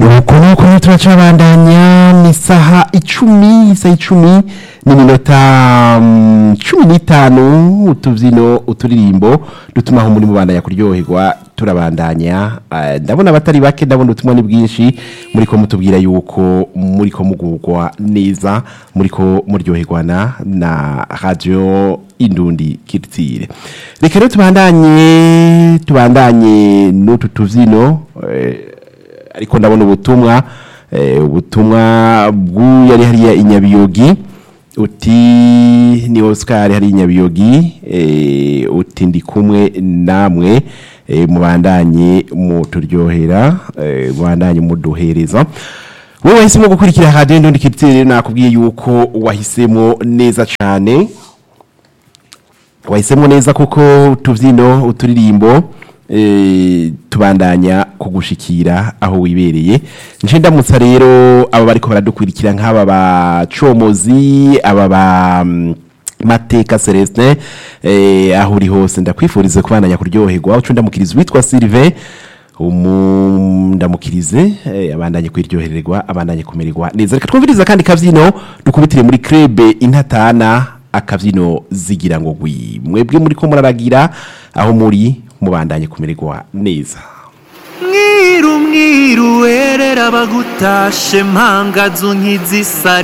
uku nuko rero turacabandanya ni isaha icumi isaha icumi n'iminota mm, cumi n'itanu utubyino uturirimbo dutuma aho muri mubandanya kuryoherwa turabandanya Eh, ndabona abatari bake ndabona ubutumwa ni bwinshi muri ko mutubwira yuko muri ko mugurwa neza muri ko muryoherwa na na radio indundi kirtire reka rero tubandanye tubandanye n'utu tubyino eh, ariko ndabona ubutumwa eh, ubutumwa bw'uyari hariya inyabiyogi uti ni Oscar hari inyabiyogi eh, uti ndi kumwe namwe eh, mubandanye muturyohera eh, mubandanye muduhereza wowe wahisemo gukurikira radio ndundi kitire nakubwiye yuko wahisemo neza cyane wahisemo neza kuko utubyino uturirimbo eh, tubandanya kugushikira aho wibereye nje ndamutsa rero aba bariko baradukurikira nk'aba bacomozi aba ba mm, mateka Celestin eh, aho uri hose ndakwifurize kubandanya kuryoherwa uco ndamukiriza witwa Sylvain umu ndamukirize eh, abandanye kwiryohererwa abandanye kumererwa neza reka twumviriza kandi kavyino dukubitire muri club intatana akabyino zigira ngo gwi mwebwe muri ko muraragira aho muri mubandanye kumererwa neza mwiru mwiru werera bagutashe mpangazu nk'izisari